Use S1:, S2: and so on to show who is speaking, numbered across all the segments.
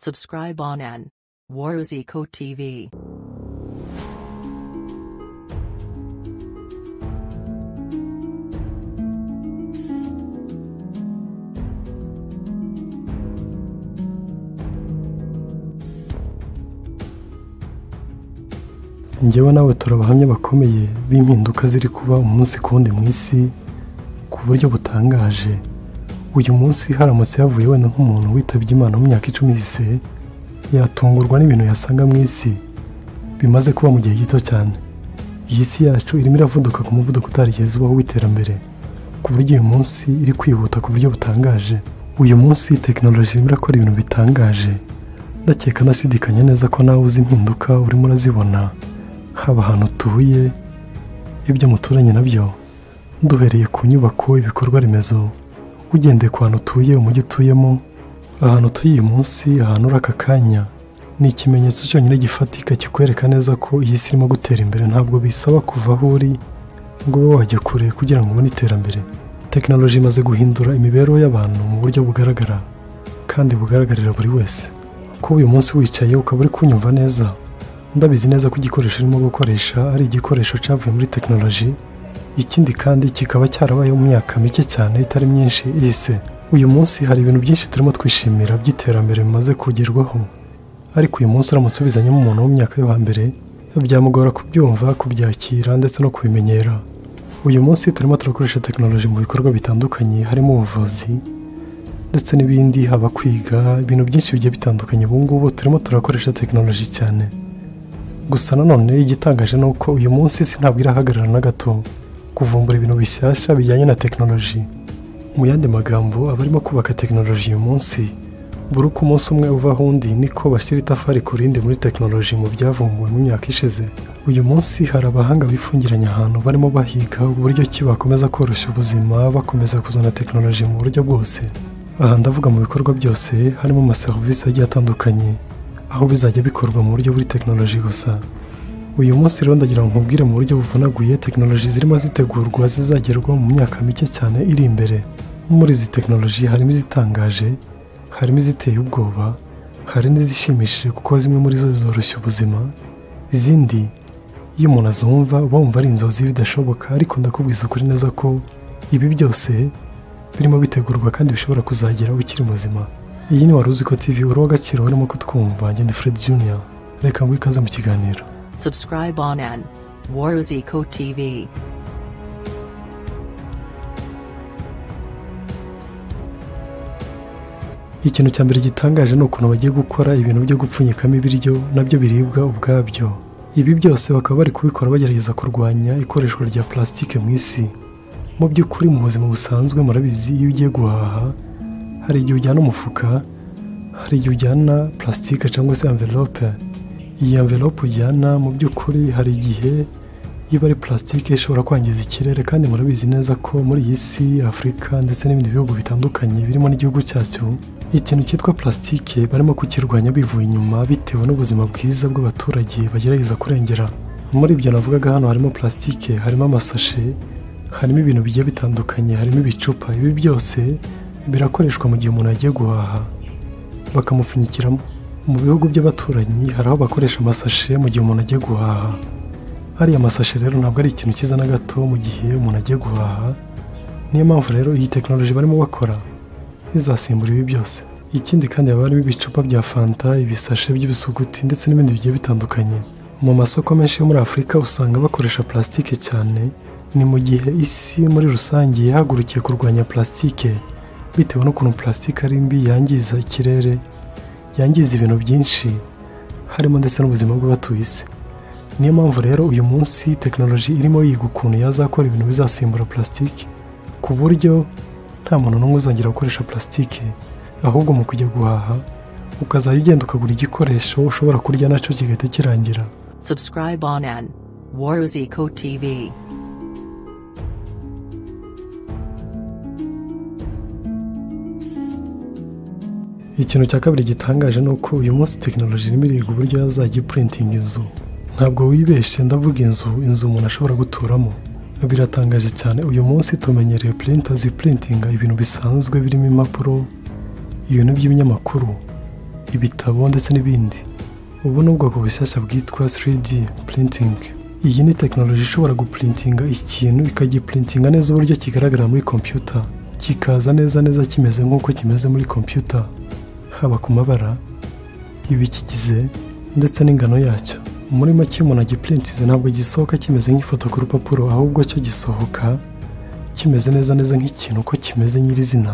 S1: Subscribe on N. Waruz Eco TV.
S2: njyewe nawe turi abahamya bakomeye b'impinduka ziri kuba umunsi ku wundi mu isi ku buryo butangaje uyu munsi haramutse havuye wenda nk'umuntu witabye imana mu myaka icumi yise yatungurwa n'ibintu yasanga mu isi bimaze kuba mu gihe gito cyane iyi si yacu irimo iravuduka ku muvuduko utarigezwaho w'iterambere ku buryo uyu munsi iri kwihuta ku buryo butangaje uyu munsi tekinoloji irimo irakora ibintu bitangaje ndakeka ndashidikanya neza ko nawe uzi impinduka urimo urazibona haba ahantu utuye ibyo muturanye nabyo duhereye ku nyubako ibikorwa remezo ugendeye ku hantu utuye umujyi utuyemo ahantu utuye uyu munsi ahantu uri aka kanya ni ikimenyetso cyonyine gifatika kikwereka neza ko iyi si irimo gutera imbere ntabwo bisaba kuva aho uri ngo ube wajya kure kugira ngo ubone iterambere tekinoloji imaze guhindura imibereho y'abantu mu buryo bugaragara kandi bugaragarira buri wese kuba uyu munsi wicaye ukaba uri kunyumva neza ndabizi neza ko igikoresho urimo gukoresha ari igikoresho cyavuye muri tekinoloji ikindi kandi kikaba cyarabayeho mu myaka mike cyane itari myinshi ihise uyu munsi hari ibintu byinshi turimo twishimira by'iterambere bimaze kugerwaho ariko uyu munsi uramutse ubizanyemo umuntu wo mu myaka yo hambere byamugora kubyumva kubyakira ndetse no kubimenyera uyu munsi turimo turakoresha tekinoloji mu bikorwa bitandukanye harimo ubuvuzi ndetse n'ibindi haba kwiga ibintu byinshi bigiye bitandukanye ubu ngubu turimo turakoresha tekinoloji cyane gusa nanone igitangaje ni uko uyu munsi isi ntabwo irahagarara na gato kuvumbura ibintu bishyashya bijyanye na tekinoloji mu yandi magambo abarimo kubaka tekinoloji uyu munsi buri uko umunsi umwe uvaho undi niko bashyira itafari ku rindi muri tekinoloji mu byavumbuwe mu myaka ishize uyu munsi hari abahanga bifungiranye ahantu barimo bahiga uburyo ki bakomeza koroshya ubuzima bakomeza kuzana tekinoloji mu buryo bwose aha ndavuga mu bikorwa byose harimo amaserivisi agiye atandukanye aho bizajya bikorwa mu buryo buri tekinoloji gusa uyu munsi rero ndagira ngo nkubwire mu buryo buvunaguye tekinoloji zirimo zitegurwa zizagerwaho mu myaka mike cyane iri imbere muri izi tekinoloji harimo izitangaje harimo iziteye ubwoba hari n'izishimishije kuko zimwe muri zo zoroshya ubuzima izindi iyo umuntu azumva uba wumva ari inzozi bidashoboka ariko ndakubwiza ukuri neza ko ibi byose birimo bitegurwa kandi bishobora kuzagera ukiri muzima iyi ni wari ko TV uri uw'agaciro urimo kutwumva ngende Fred Junior reka nguhe ikaze mu kiganiro
S1: Subscribe on N. Waruz Eco TV.
S2: ikintu cya mbere gitangaje ni ukuntu bagiye gukora ibintu byo gupfunyikamo ibiryo nabyo biribwa ubwabyo ibi byose bakaba bari kubikora bagerageza kurwanya ikoreshwa rya plastique mu isi mu by'ukuri mu buzima busanzwe murabizi iyo ugiye guhaha hari igihe ujyana umufuka hari igihe ujyana plastique cyangwa se envelope iyi envelope ujyana mu by'ukuri hari igihe iba ari plastique ishobora kwangiza ikirere kandi murabizi neza ko muri iyi si afurika ndetse n'ibindi bihugu bitandukanye birimo n'igihugu cyacu ikintu cyitwa plastique barimo kukirwanya bivuye inyuma bitewe n'ubuzima bwiza bw'abaturage bagerageza kurengera muri ibyo navugaga hano harimo plastique harimo amasashe harimo ibintu bigiye bitandukanye harimo ibicupa ibi byose birakoreshwa mu gihe umuntu yagiye guhaha bakamupfunyikiramo mu bihugu by'abaturanyi hari aho bakoresha amasashe mu gihe umuntu agiye guhaha ariya masashe rero ntabwo ari ikintu cyiza na gato mu gihe umuntu agiye guhaha niyo mpamvu rero iyi tekinoloji barimo bakora izasimbura ibi byose ikindi kandi haba harimo ibicupa bya fanta ibisashe by'ibisuguti ndetse n'ibindi bigiye bitandukanye mu masoko menshi yo muri afurika usanga bakoresha plastique cyane ni mu gihe isi muri rusange yahagurukiye kurwanya plastique bitewe n'ukuntu plastique ari mbi yangiza ikirere yangiza ibintu byinshi harimo ndetse n'ubuzima bw'abatuye isi niyo mpamvu rero uyu munsi tekinoloji irimo yiga ukuntu yazakora ibintu bizasimbura plastique ku buryo nta muntu n'umwe uzongera gukoresha plastique ahubwo mu kujya guhaha ukazajya ugenda ukagura igikoresho ushobora kurya nacyo kigahita kirangira
S1: Subscribe on N. Waruz Eco TV.
S2: ikintu cya kabiri gitangaje ni uko uyu munsi tekinoloji irimo iriga uburyo yazajya ipurintinga inzu ntabwo wibeshye ndavuga inzu inzu umuntu ashobora guturamo biratangaje cyane uyu munsi tumenyereye purinta zipurintinga ibintu bisanzwe birimo impapuro ibintu by'ibinyamakuru ibitabo ndetse n'ibindi ubu ni ubwoko bushyashya bwitwa 3D printing iyi ni tekinoloji ishobora gupurintinga ikintu ikagipurintinga neza uburyo kigaragara muri kompiyuta kikaza neza neza kimeze nk'uko kimeze muri kompiyuta haba ku mabara ibikigize ndetse n'ingano yacyo muri make iyo umuntu agipurintize ntabwo gisohoka kimeze nk'ifoto ku rupapuro ahubwo cyo gisohoka kimeze neza neza nk'ikintu uko kimeze nyirizina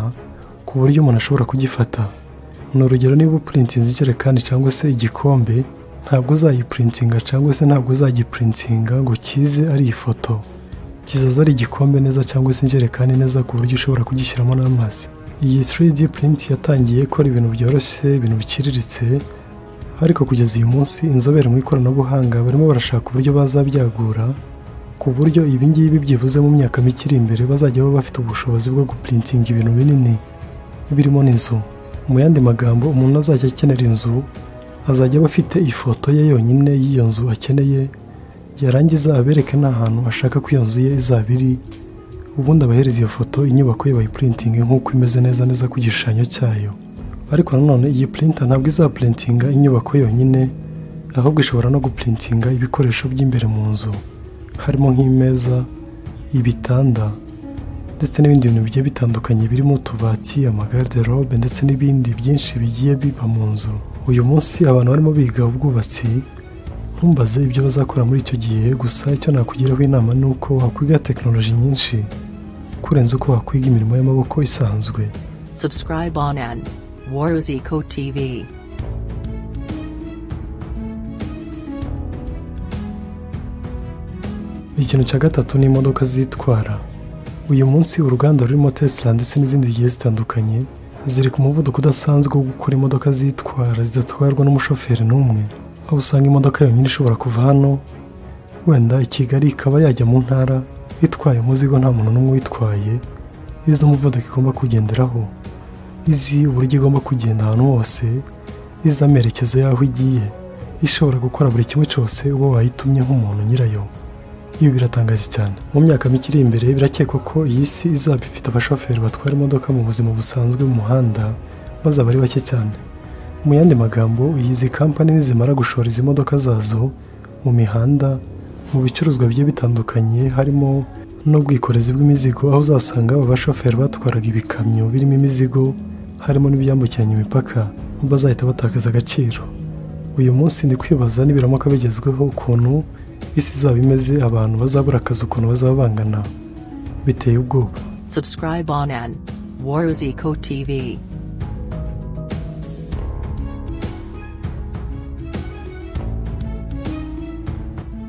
S2: ku buryo umuntu ashobora kugifata ni urugero niba upurintinze ijerekani cyangwa se igikombe ntabwo uzayipurintinga cyangwa se ntabwo uzagipurintinga ngo kize ari ifoto kizaza ari igikombe neza cyangwa se injerekani neza ku buryo ushobora kugishyiramo n'amazi iyi 3D print yatangiye ikora ibintu byoroshye ibintu biciriritse ariko kugeza uyu munsi inzobere mu ikoranabuhanga barimo barashaka uburyo bazabyagura ku buryo ibingibi byibuze mu myaka mike iri imbere bazajya baba bafite ubushobozi bwo gupurintinga ibintu binini birimo n'inzu mu yandi magambo umuntu azajya akenera inzu azajya aba afite ifoto ye yonyine y'iyo nzu akeneye yarangiza abereke n'ahantu ashaka ko iyo nzu ye izaba iri ubundi abahereza iyo foto inyubako ye bayipurintinge nk'uko imeze neza neza ku gishushanyo cyayo ariko nanone iyi purinta ntabwo izapurintinga inyubako yonyine ahubwo ishobora no gupurintinga ibikoresho by'imbere mu nzu harimo nk'imeza ibitanda ndetse n'ibindi bintu bigiye bitandukanye birimo utubati amagariderobe ndetse n'ibindi byinshi bigiye biba mu nzu uyu munsi abantu barimo biga ubwubatsi ntumbaze ibyo bazakora muri icyo gihe gusa icyo nakugiraho inama ni uko wakwiga tekinoloji nyinshi kurenza uko wakwiga imirimo y'amaboko isanzwe
S1: Subscribe on an Waruzico TV.
S2: ikintu cya gatatu ni imodoka zitwara uyu munsi uruganda rurimo tesla ndetse n'izindi zigiye zitandukanye ziri ku muvuduko udasanzwe wo gukora imodoka zitwara zidatwarwa n'umushoferi n'umwe aho usanga imodoka yonyine ishobora kuva hano wenda i kigali ikaba yajya mu ntara itwaye umuzigo nta muntu n'umwe uyitwaye izi umuvuduko igomba kugenderaho izi uburyo igomba kugenda ahantu hose izi amerekezo y'aho igiye ishobora gukora buri kimwe cyose uba wayitumye nk'umuntu nyirayo ibi biratangaje cyane mu myaka mike iri imbere birakekwa ko iyi si izaba ifite abashoferi batwara imodoka mu buzima busanzwe bw'umuhanda bazaba ari bake cyane mu yandi magambo izi kampani nizimara gushora izi modoka zazo mu mihanda mu bicuruzwa bigiye bitandukanye harimo n'ubwikorezi bw'imizigo aho uzasanga aba bashoferi batwaraga ibikamyo birimo imizigo harimo n'ibyambukiranya imipaka bazahita batakaza agaciro uyu munsi ndi kwibaza nibiramuka bigezweho ukuntu isi izaba imeze abantu bazabura akazi ukuntu bazaba bangana biteye ubwoba
S1: Subscribe on an Waruzico TV.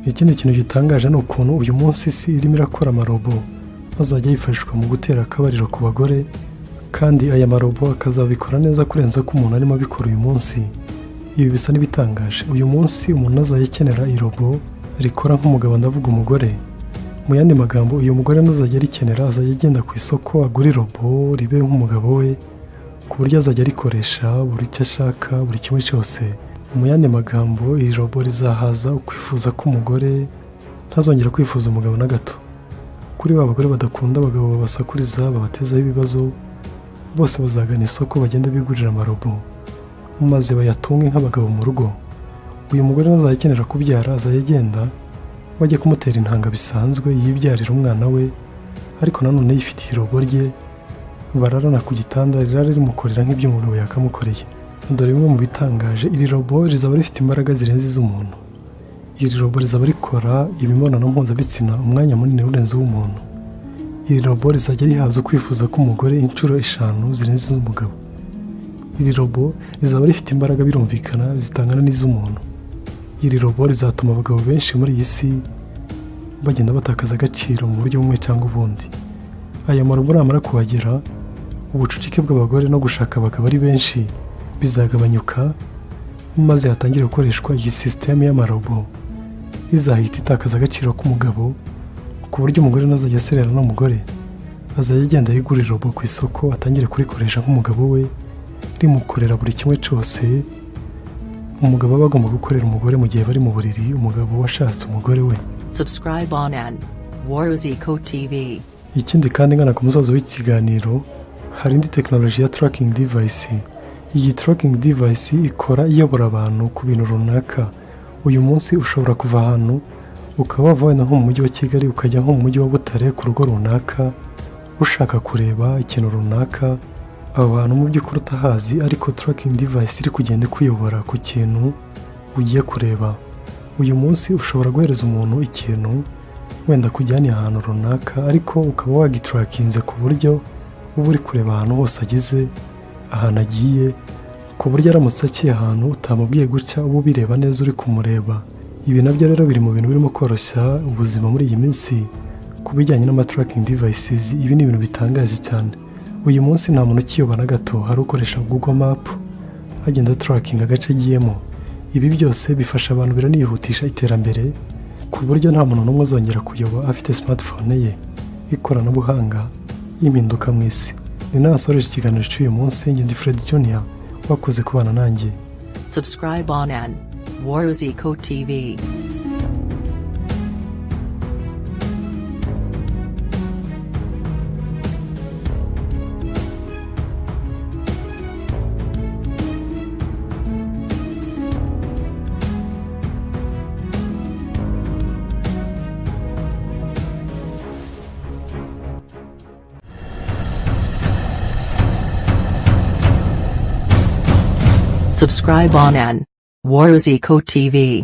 S2: ikindi kintu gitangaje ni ukuntu uyu munsi isi irimo irakora amarobo azajya yifashishwa mu gutera akabariro ku bagore kandi aya marobo akazabikora neza kurenza ko umuntu arimo abikora uyu munsi ibi bisa n'ibitangaje uyu munsi umuntu azajya akenera irobo rikora nk'umugabo ndavuga umugore mu yandi magambo uyu mugore ntazajya arikenera azajya agenda ku isoko agura irobo ribe nk'umugabo we ku buryo azajya arikoresha buri icyo ashaka buri kimwe cyose mu yandi magambo iri robo rizahaza ukwifuza k'umugore ntazongera kwifuza umugabo na gato kuri ba bagore badakunda abagabo babasakuriza babatezaho ibibazo bose bazagana isoko bagenda bigurira amarobo maze bayatunge nk'abagabo mu rugo uyu mugore ntazajya akenera kubyara azajya agenda bajya kumutera intanga bisanzwe yibyarira umwana we ariko nanone yifitiye irobo rye bararana ku gitanda rirara rimukorera nk'ibyo umugabo yakamukoreye dore bimwe mu bitangaje iri robo rizaba rifite imbaraga zirenze iz'umuntu iri robo rizaba rikora imibonano mpuzabitsina umwanya munini urenze uw'umuntu iri robo rizajya rihaza ukwifuza k'umugore inshuro eshanu zirenze iz'umugabo iri robo rizaba rifite imbaraga birumvikana zitangana n'iz'umuntu iri robo rizatuma abagabo benshi muri iyi si bagenda batakaza agaciro mu buryo bumwe cyangwa ubundi aya marobo namara kuhagera ubucucike bw'abagore no gushaka abagabo ari benshi bizagabanyuka maze hatangire gukoreshwa iyi sisiteme y'amarobo izahita itakaza agaciro k'umugabo ku buryo umugore ntazajya aserera n'umugore azajya agenda yigurira irobo ku isoko atangire kurikoresha nk'umugabo we rimukorera buri kimwe cyose umugabo aba agomba gukorera umugore mu gihe bari mu buriri umugabo washatse umugore we
S1: Subscribe on an Waruzico TV.
S2: ikindi kandi ngana ku musozo w'ikiganiro hari indi tekinoloji ya tarakingi divayisi iyi tracking device ikora iyobora abantu ku bintu runaka uyu munsi ushobora kuva ahantu ukaba wava wenda nko mu mujyi wa kigali ukajya nko mu mujyi wa butare ku rugo runaka ushaka kureba ikintu runaka aba bantu mu by'ukuri utahazi ariko tracking device iri kugenda ikuyobora ku kintu ugiye kureba uyu munsi ushobora guhereza umuntu ikintu wenda kujyaniye ahantu runaka ariko ukaba wagiturakinze ku buryo uba uri kureba ahantu hose ageze ahantu agiye ku buryo aramutse aciye ahantu utamubwiye guca uba ubireba neza uri kumureba ibi nabyo rero biri mu bintu birimo koroshya ubuzima muri iyi minsi ku bijyanye n'amaturakingi devices ibi ni ibintu bitangaje cyane uyu munsi nta muntu ukiyoba na gato hari ukoresha google map agenda aturakinga agace agiyemo ibi byose bifasha abantu biranihutisha iterambere ku buryo nta muntu n'umwe uzongera kuyoba afite smartphone ye ikoranabuhanga y'impinduka mu isi ni nasoreje ikiganiro cy'uyu munsi ngende Fred Junior wakoze kubana nanjye
S1: Subscribe on an Waruz Eco TV. Subscribe on an Waruz Eco TV.